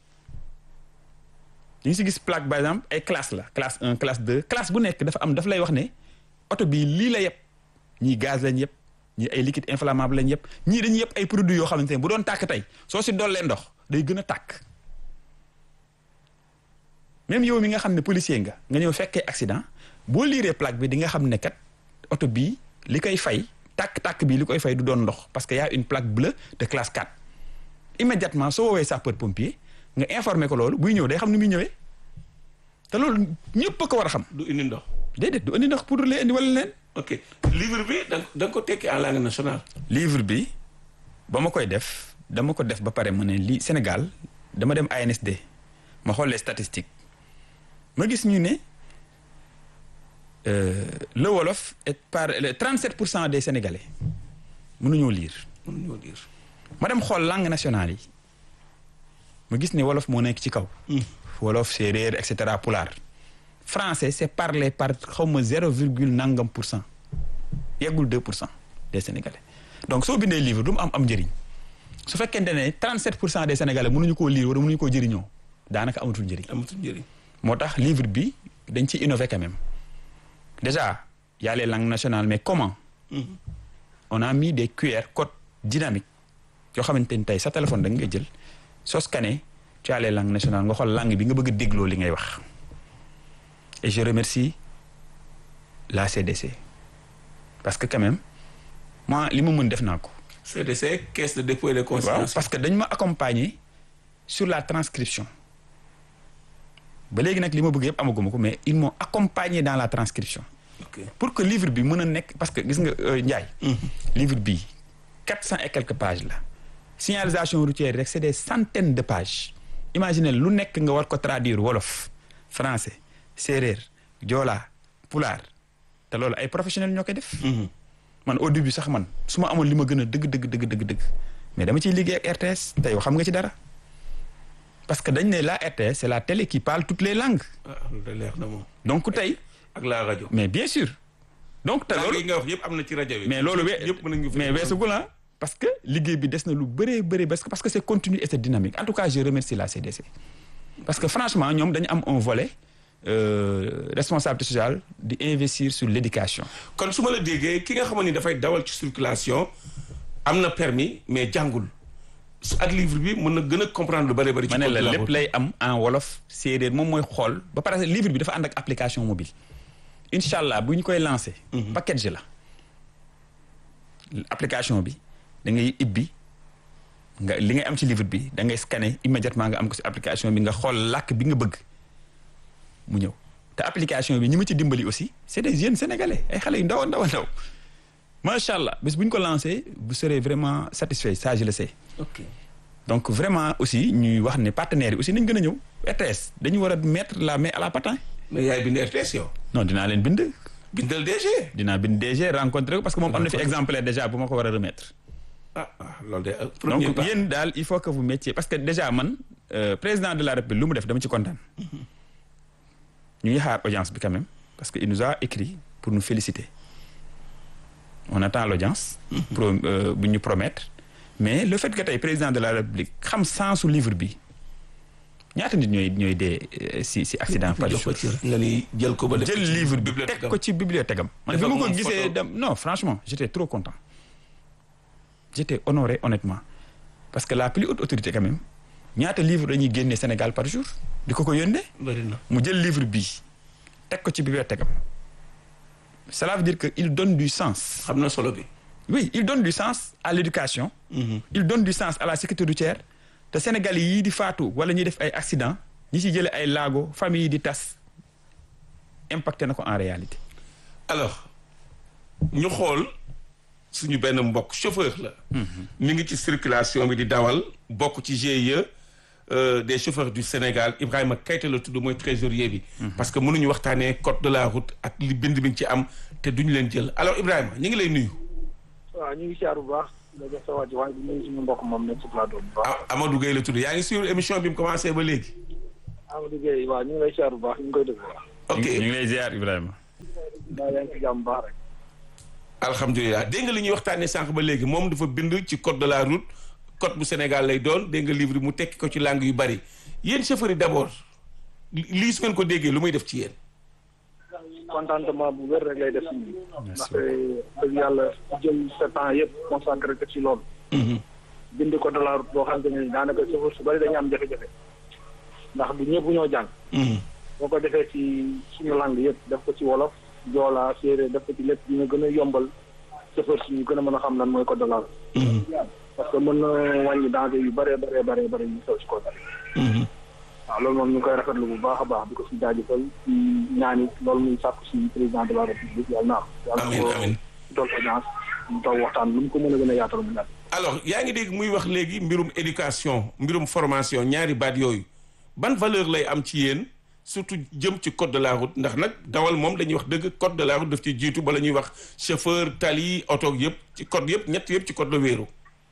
ñu ngi si gis plaque par exemple ay classe la classe 1 classe 2 classe bu nekk dafa am dafa lay wax ne oto bii lii la yëpp ñii gaz lañ yëpp ñii ay liquide inflammable lañ yëpp ñii dañuy yëpp ay produits yoo xamante ne bu doon tàkk tey soo si dollee ndox day gën a tàkk même yow mi nga xam ne policier nga nga ñëw fekkee accident boo liiree plaque bi di nga xam ne kat oto bii li koy fay tàkk-tàkk bii li koy fay du doon ndox parce que y a une plaque bleue de classe 4 immédiatement soo woowee sapeur pompier nga informer ko loolu buy ñëw day xam ni muy ñëwee te loolu ñëpp a ko war a xam du indi ndox déedéet du indi ndox pour lee indi wala leen ok livre bi da da nga ko tekki en langue nationale livre bi ba ma koy def dama ko def ba pare ma ne lii Sénégal dama dem ANSD ma xool les statistiques ma gis ñu ne euh, le wolof est par le 37 pour cent des Sénégalais mënuñoo lire mënuñoo lire ma dem xool langue nationale yi ma gis ne wolof moo nekk ci kaw wolof séeréer et cetera pulaar français c'est parlé par xaw ma zéro virgule nangam pour cent yeggul deux pour cent des sénégalais donc soo bindee livre du mu am am njëriñ su fekkente ne 37 pour cent des sénégalais mënuñu koo lire wala mënuñu koo jëriñoo daanaka amatul njëriñ. amatul njëriñ moo tax livre bi dañ ci innover quand même déjà y a les langues nationales mais comment. on a mis des QR codes dynamiques yoo xamante ni tey sa téléphone da nga jël soo scanné tu as les langues nationales nga xool langue bi nga bëgg a dégloo li ngay wax. et je remercie la CDC parce que quand même moi li ma mën def naa ko. CDC caisse de dépôt et de waaw consignation parce que dañ ma accompagner sur la transcription ba léegi nag li ma bëgg yëpp amaguma ko mais ils m'ont accompagné dans la transcription pour que livre bi mën a nekk parce que gis nga Ndiaye. livre bi quatre cent et quelques pages la. signalisation routière rek c'est des centaines de pages. imaginez lu nekk nga war ko traduire wolof français séeréer joola pulaar te loolu ay professionnels ñoo koy def. man au début sax man su ma amoon li ma gën a dëgg dëgg dëgg dëgg dëgg mais dama ciy liggéey ak RTS te yow xam nga ci dara parce que dañ ne la RTS c'est la télé qui parle toutes les langues. ah loolu leer na moom. donc tey. ak la rajo. mais bien sûr. donc te loolu yi nga wax yëpp am na ci rajo bi. mais loolu we yëpp mën nañu mais weesugul ah parce que liggéey bi des na lu bëree bëri parce que parce que c'est continu et c'est dynamique en tout cas je remercie la CDC. parce que franchement ñoom dañu am un volet euh, responsabilité sociale di investir sur l'éducation. kon su ma la déggee ki nga xamante ni dafay dawal ci circulation am na permis mais jàngul su ak livre bi mën na gën a comprendre lu bëri bëri. ci ma ne la code de lépp route. lay am en wolof séeréer moom mooy xool ba pare livre bi dafa ànd ak application mobile incha allah bu ñu koy lancé. package la application bi da ngay ibbi nga li ngay am ci livre bi da ngay scanner immédiatement nga am ko ci application bi nga xool làkk bi nga bëgg mu ñëw te application bi ñi ma ci dimbali aussi c'est des jeunes sénégalais ay xale yu ndaw a ndaw a ndaw macha allah bés bu ñu ko lancé vous serez vraiment satisfait ça je le sais. ok donc vraiment aussi ñuy wax ne partenaires yi aussi nañ gën a ñëw RTS dañu war a mettre la main à la patin mais yaay bind RTS yow. non dinaa leen bind bindal DG. dinaa bind DG rencontré ko parce que moom am na fi exemplaire déjà bu ma ko war a remettre ah ah loolu de euh, premier donc pas. yéen daal il faut que vous mettiez parce que déjà man euh, président de la République lu mu def dama ci kontaan ñu ngi xaar audience bi quand même parce que il nous a écrit pour nous féliciter on attend l'audience pro euh, bu ñu promettre mais le fait que tey président de la République xam sensu livre bi ñaata nit ñooy ñooy dee euh, si si accident par jox ko jour ci nga ni jël ko ba def jël ko ci livre bi bibliothèque teg ko ci bibliothèque am man bi Defal ma ko ko moom gisee photo. dem non franchement j'étais trop content j'étais honoré honnêtement parce que la plus haute autorité quand même ñaata livre dañuy génnee Sénégal par jour di ko ko yónnee bëri na. mu jël livre bii teg ko ci bibliothèque am cela veut dire que il donne du sens xam na solo bi. oui il donne du sens à l'éducation il donne du sens à la sécurité routière te Sénégal yii di faatu wala ñuy def ay accident ñi ci jële ay laago famille yi di tas impacté na ko en réalité alors ñu xool suñu benn mbokk chauffeur la. mi ngi ci circulation bi di dawal bokk ci GIE euh, des chauffeurs du Sénégal Ibrahima Keita la tudd mooy trésorier bi. parce que mënuñu waxtaanee code de la route ak li bind bi ci am te duñu leen jël alors Ibrahima ñu ngi lay nuyu. waaw ñu ngi siyaar bu baax nga jox sa wàcc waaye di nuyu suñu mbokk moom nekk ci plateau bu baax ah Amadou Gueye la tudd yaa ngi suivre émission bi mu commencé ba léegi. Amadou Gueye waaw ñu ngi lay siyaar bu baax ñu ngi koy déglu waaw ok ñu ngi lay ziar Ibrahima daa yaa ngi ci jàmm bu baax rek alhamdulilah dégg nga li ñuy waxtaanee sànq ba léegi moom dafa bind ci code de la route code bu Sénégal lay doon dégg nga livre mu tekki ko ci langue yu bari yéen chauffeurs yi d'abord li- lii su ngeen ko déggee lu muy def ci yéen. contentement bu wér rek lay def si ñun ndaxte dëgg yàlla jël sa temps yëpp consacré ko ci loolu bind ko de la route boo xam te ne daanaka chauffeur su bari dañu am jafe-jafe ndax du ñëpp ñoo jàng boo ko defee ci suñu langue yëpp def ko ci wolof joolaa séeréer def ko ci lépp dina gën a yombal chauffeur si ñu gën a mën a xam lan mooy code de la route parce que mën na wàññi danger yu bëree bëree bëree bëri yu sew ci code waaw loolu moom ñu ngi koy rafetlu bu baax a baax di ko si jaajëfal ci ñaan it loolu muy sàkku si président de la république yàlla naa yàlla amiin ko amiin. dool audience ñu toog waxtaan lu mu ko mën a gën a yaatal mu yàgg alors yaa ngi dégg muy wax léegi mbirum éducation mbirum formation ñaari baat yooyu ban valeur lay am ci yéen surtout jëm ci code de la route ndax nag dawal moom dañuy wax dëgg code de la route daf ci jiitu bala ñuy wax chauffeur tali oto yëpp ci code yëpp ñett yëpp ci code la wéeru.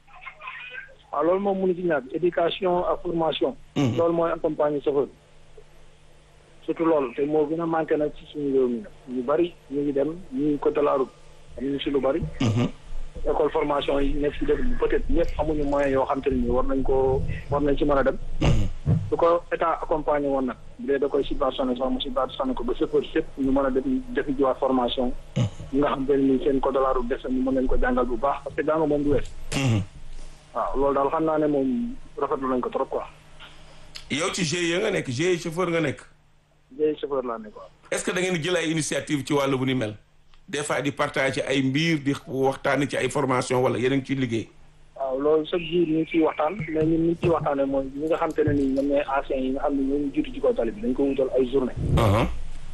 waaw loolu moom mënu ci ñàkk éducation ak formation loolu mooy accompagner chauffeur surtout loolu te moo gën a manqué nag ci suñu réew mi nag ñu bari ñu ngi dem ñu ngi code de la route am ñu si lu bari école formation yi nekk si dëkk bi peut-être ñëpp amuñu moyen yoo xam te ne nii war nañ ko war nañ ci mën a dem su ko état accompagné woon nag bu dee da koy subventionné sax mu subventionné ko ba chauffeur sépp ñu mën a def defi jiwaat formation ñi nga xam te ne nii seen code de la route des na ñu mën leen ko jàngal bu baax parce que jàng moom du wees waaw loolu daal xam naa ne moom rafetlu nañ ko trop quoi yow ci GIE nga nekk GIE chauffeur nga nekk jëy chauffeur laa ne quoi est-ce que da ngeen di jël ay initiative ci wàllu bu ni mel des fois di partage ci ay mbir di waxtaan ci ay formation wala yéen a ngi ciy liggéey. waaw loolu chaque jour ñu ngi ciy waxtaan mais ñun ñu ciy waxtaanee mooy ñi nga xam te ne nii ñoom ñooy anciens yi nga xam ne ñoo ñu jiitu ci kaw tali bi dañ ko wutal ay journée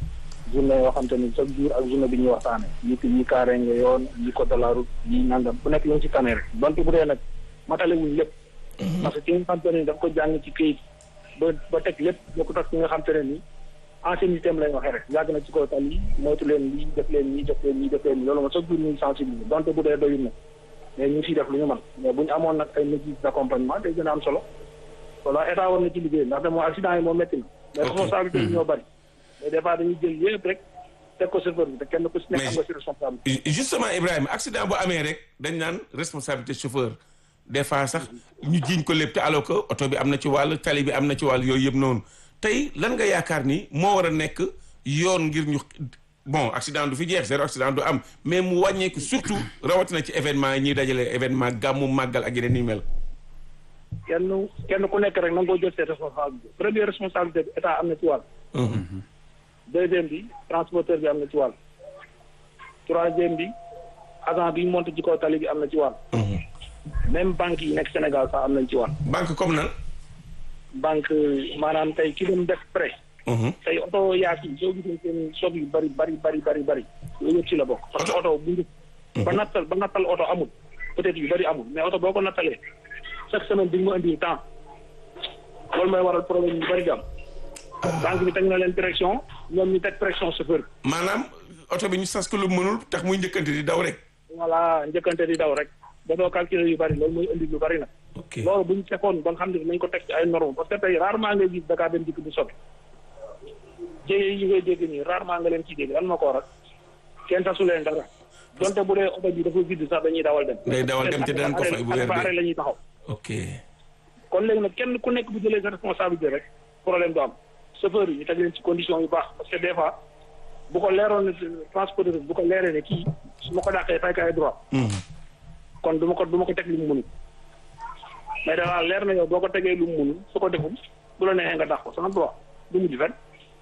journée yoo xam te ni chaque jour ak journée bi ñuy waxtaane ñi ko ñi kaare nga yoon ñi ko de la route ñi nangam bu nekk ñu ngi ci tane rek donte bu dee nag matale wuñ lépp parce que ki nga xam te ne daf ko jàng ci këyit ba ba teg lépp boo ko tax ki nga xam te ne ni ancienneté am lay waxee rek yàgg na ci kaw tali moytu leen lii def leen ñii def leen ñii def leen ñii loolu moom chaque jour ñu ngi sensibiliser donte bu dee doyul na mais ñu ngi siy def lu ñu mën mais bu ñu amoon nag ay mesures d'accompagnement day gën a am solo voilà état war na ci liggéey ndax de moom accident yi moom métti na mais responsabilité yi ñoo bëri mais des fois dañuy jël yëpp rek teg ko chauffeur bi te kenn ku si nekk am nga si responsabilité justement Ibrahima accident bu amee rek dañ naan responsabilité chauffeur des fois sax ñu jiiñ ko lépp te alors que oto bi am na ci wàll tali bi am na ci wàll yooyu yëpp noonu tey lan nga yaakaar ni moo war a nekk yoon ngir ñu bon accident du fi jeex zéro accident du am mais mu wàññeeku surtout rawatina ci événement yi ñuy dajale événement gàmmu màggal ak yeneen yu mel. kenn kenn ku nekk rek na nga ko jël ses responsabilités première responsabilité bi état am na ci wàll. deuxième bi transporteur bi am na ci wàll. troisième bi agent bi monté ci kaw tali bi am na ci wàll. même banque yi nekk Sénégal sax am nañ ci wàll. banque comme nan. banque maanaam tey ki dem def prêt. tey oto yaas yi soo gisee seen sob yu bari bari bari bari bari loolu yëpp ci la bokk. parce que oto bu njëkk. ba nattal ba nattal oto amul peut-être yu bari amul mais oto boo ko nattalee chaque semaine di nga ma indi temps loolu mooy waral problème yu bari di am. banque bi teg na leen pression ñoom ñu teg pression chauffeur bi. maanaam oto bi ñu sas ko lu mënul tax muy njëkkante di daw rek. voilà njëkkante di daw rek ba doo calculer yu bari loolu mooy indi lu bari nag. ok loolu bu ñu fekkoon ba nga xam ne nañ ko teg ci ay normes parce que tey rarement ngay gis Dakar dem dikk bu sobe jéye yi ngay dégg nii rarement nga leen ciy dégg lan ma ko waral kenn tasu leen dara donte bu dee oto bi dafa vide sax dañuy dawal dem. day dawal dem te danañ ko fay bu weer arrêt la ñuy taxaw. ok kon léegi nag kenn ku nekk bu jëlee sa responsabilité rek problème du am chauffeur yi ñu teg leen ci condition yu baax parce que des fois bu ko leeroon ne transporteur bu ko leeree ne kii su ma ko dàqee fay ko ay droit. kon du ma ko du ma ko teg lu mu mënul. mais dafa leer na yow boo ko tegee lu mu mënul su ko deful bu la neexee nga dàq ko sama droit du mujj fenn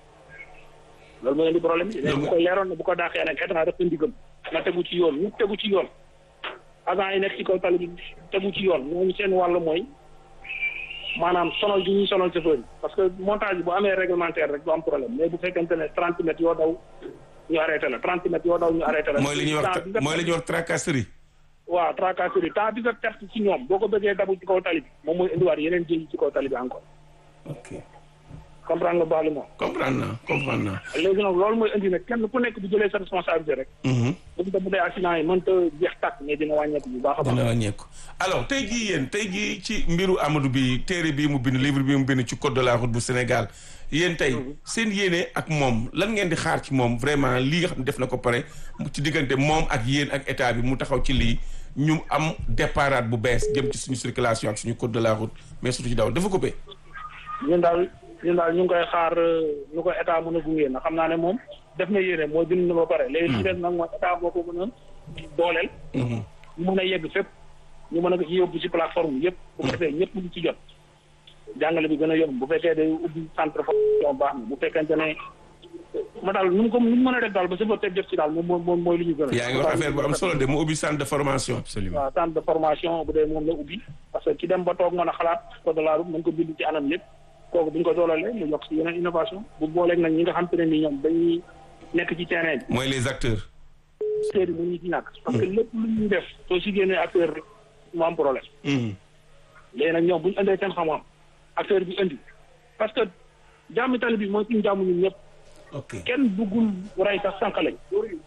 loolu mooy indi problème bi. bu ko leeroon ne bu ko dàqee nag état def ndigam nga tegu ci yoon ñu tegu ci yoon agent yi nekk ci kaw tali bi tegu ci yoon ñooñu seen wàll mooy maanaam sonal gi ñuy sonal chauffeur yi parce que montage bi bu amee réglementaire rek du am problème mais bu fekkente ne trente mètres yoo daw ñu arrêté la trente mètres yoo daw ñu arrêté la. mooy li ñuy wax mooy li ñuy wax tracasserie. waaw tracasserie temps bi nga perte ci ñoom boo ko bëggee dabu ci kaw tali bi moom mooy indiwaat yeneen jëli ci kaw tali bi encore. ok comprendre nga baax li moom. comprendre naa comprendre naa. léegi nag loolu mooy indi nag kenn ku nekk bu jëlee sa responsabilité rek. bu ñu bu dee accident yi mënta jeex tàkk mais dina wàññeeku bu baax a baax. dina wàññeeku alors tey jii yéen tey jii ci mbiru Amadou bi téere bii mu bind livre bii mu bind ci code de la route bu Sénégal yéen tey seen yéene ak moom lan ngeen di xaar ci moom vraiment lii nga xam ne def na ko pare ci diggante moom ak yéen ak état bi mu taxaw ci lii ñu am départ bu bees jëm ci suñu circulation ak suñu code de la route mais surtout ci daw dafa coupé. ñun daal ñun daal ñu ngi koy xaar ñu ko état mën a gunge na xam naa ne moom def na yéene mooy bind na ba pare. léegi li des nag mooy état boo ko mën a dooleel. ñu mën a yegg fépp ñu mën a yóbbu ci plateforme yëpp. bu ko defee ñëpp ñu ci jot. jàngale bi gën a yomb bu fekkee day ubbi centre formation baax na bu fekkente ne ma daal nu mu ko nu mu mën a def daal ba chauffeur teg jot ci daal moom moom mooy li ñu gën a. yaa ngi wax affaire bu am solo de mu ubbi centre de formation. absolument waaw centre de formation bu dee moom la ubbi parce que ki dem ba toog mën a xalaat code de la route mën ko bind ci anam lépp kooku bu ñu ko doolalee mu yokk ci yeneen innovation bu booleeg nag ñi nga xam te ne ni ñoom dañuy nekk ci terrain bi. mooy les acteurs. acteurs yi mu ñu ci ñàkk. parce que lépp lu ñuy def soo si génnee acteur rek mu am problème. léegi nag ñoom bu ñu indee seen xam-xam acteur bi indi parce que jàmm tali bi mooy suñu jàmm ñun ñëpp. ok kenn buggul rey sax sànq lañ.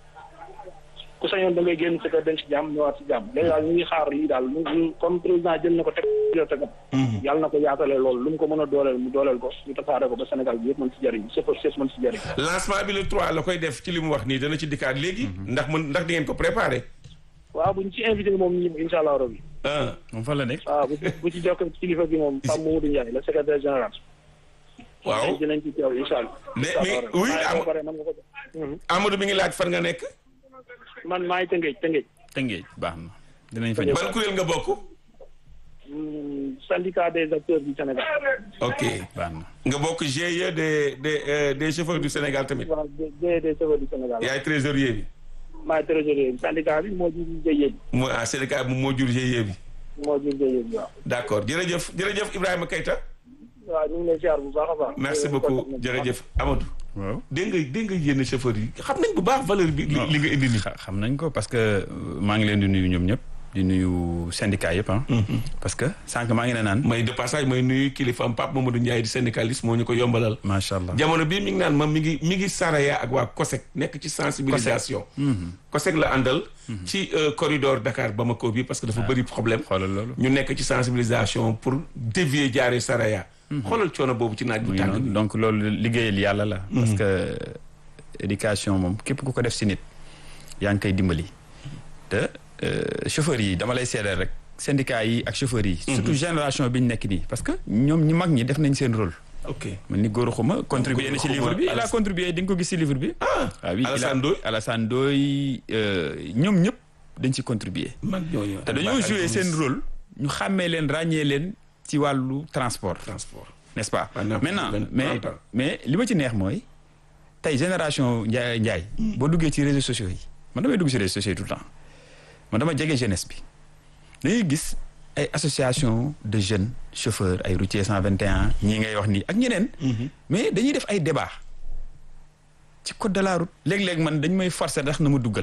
ku sañoon da ngay génn sa kër dem si jàmm ñëwaat si jàmm léegi daal ñu ngi xaar lii daal ñu comme président jël na ko teg yo tegam yàlla na ko yaatale loolu lu mu ko mën a dooleel mu dooleel ko ñu tasaare ko ba Sénégal bi yëpp mën si jëriñ chauffeur chef mën si jëriñ lancement bi le 3 la koy def ci li mu wax nii dana ci dikkaat léegi. ndax mën ndax di ngeen ko préparé. waaw buñ ci invité moom ñu insha allah rabbi ah moom fan la nekk. waaw bu bu ci jokk kilifa bi moom Pape Mamadou Ndiaye le secrétaire général waaw dinañ ci teew insha allah mais mais oui am pare man nga ko def Amadou mi ngi laaj fan nga nekk. man maa ngi tëngeej tëngeej Tëngéej baax na dinañ fa ñëw. ban kuréel nga bokk. syndicat des acteurs du Sénégal ok baax na nga bokk GIE des des euh, des chauffeurs du Sénégal tamit. waaw des des chauffeurs du Sénégal yaay trésorier bi. maay trésorier bi syndicat bi moo jur jëyee bi moo ah syndicat bi moo jur GIE bi. moo jur jëyee bi waaw d' accord jërëjëf jërëjëf Ibrahima Keita. waaw ñu ngi lay ziar bu baax a baax merci beaucoup jërëjëf Amadou. waaw dégg nga dégg nga yenn chauffeur yi xam nañ bu baax valeur bi. li li nga indi nii. xa- xam nañ ko parce que euh, maa ngi leen di nuyu ñoom ñëpp di nuyu syndicat yëpp ah. parce que sànq maa ngi ne naan. may de passage may nuyu kilifa am Pape Mamadou Ndiaye di syndicaliste moo ñu ko yombalal. macha allah jamono bii mi ngi naan ma mi ngi mi ngi saraya ak waa COSEC nekk ci sensibilisation. COSEC la àndal. ci euh, corridor Dakar Bamako bi parce que dafa bëri problème. xoolal loolu. ñu nekk ci sensibilisation pour dévier jaaree saraya. xoolal coono boobu ci naaj bu mu ngi tàng noonu bi. donc loolu liggéeyal yàlla la. parce que éducation moom képp ku ko def si nit yaa ngi koy dimbali. te euh, chauffeurs yi dama lay seedeel rek syndicats yi ak chauffeurs yi. surtout génération bi ñu nekk nii parce que ñoom ñi mag ñi def nañ seen rôle. ok man ni góor xuma contribué na ci Xuma, livre bi il a Alassane- contribué di nga ko gis ci livre bi. ah ah oui il a- Alassane Ndoye Alassane Ndoye euh, ñoom ñëpp dañ ci contribuer mag ñooñu. te dañoo joué seen rôle ñu xàmmee leen ràññee leen ci wàllu transport transport. n'est-ce pas Pendant maintenant vingt- mais trente ans. mais li ma ci neex mooy tey génération Ndiaye Ndiaye boo duggee ci réseaux sociaux yi man damay dugg ci réseaux sociaux yi tout le temps man dama jege jeunesse bi dañuy gis ay association de jeunes chauffeurs ay routiers 121 ñii ngay wax nii ak ñeneen mais dañuy def ay débat ci code de la route léeg-léeg man dañ may forcer ndax na ma duggal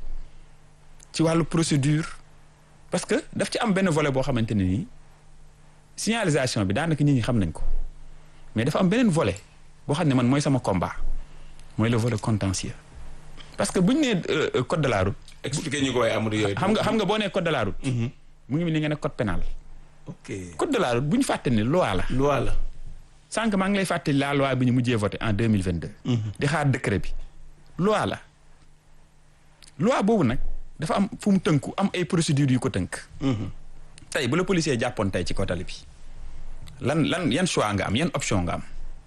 ci wàllu procédure parce que daf ci am benn volet boo xamante ne nii signalisation bi daanaka nit ñi xam nañ ko mais dafa am beneen volet boo xam ne man mooy sama combat mooy le volet contentieux parce que bu ñu nee euh, euh, code de la route expliqué ñu ko waaye Amadou yooyu. xam nga xam nga boo nee code de la route mu ngi mel ni nga ne code pénal ok code de la route bu ñu fàtte ne loi la loi la. sànq maa ngi lay fàttali la loi bi ñu mujjee voté en deux mille vingt deux. di xaar décret bi. loi la loi boobu nag dafa am fu mu tënku am ay procédures yu ko tënk. tey bu la policier jàppoon tey ci kotali bi lan lan yan choix nga am yan option nga am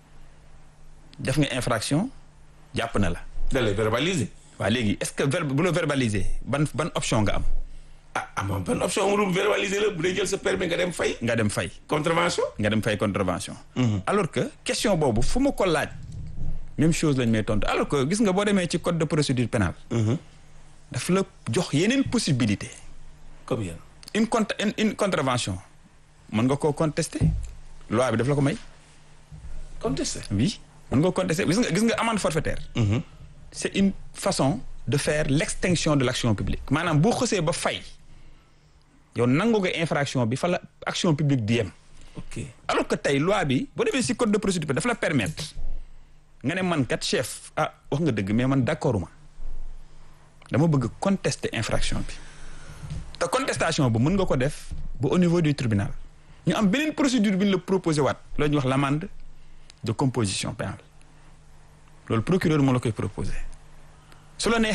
def nga infraction jàpp na la. da lay verbaliser. waa léegi est-ce que ver bu la verbaliser ban ban option nga am ah amoon benn option amul verbaliser la bu dee jël sa permis nga dem fay. nga dem fay. contravention. nga dem fay contravention. alors que question boobu fu ma ko laaj même chose lañ may tontu alors que gis nga boo demee ci code de procédure pénale daf la jox yeneen possibilité comme yéen. une cont une, une contravention mën nga koo contester loi bi daf la ko may contesté. oui mën nga koo contester gis nga gis nga amende forfaitaire c'est une façon de faire l'extinction de l'action publique maanaam boo xësee ba fay yow nangu nga infraction bi fa la action publique di yem ok alors que tey loi bi boo demee ci code de procédure pénale dafa la permettre nga ne man kat chef ah wax nga dëgg mais man d'accord ma dama bëgg contester infraction bi te contestation bu mën nga ko def ba au niveau du tribunal ñu am beneen procédure bi ñu la proposé waat loolu ñuy wax l'amende de composition pénale loolu procureur moo la koy proposé su la neexee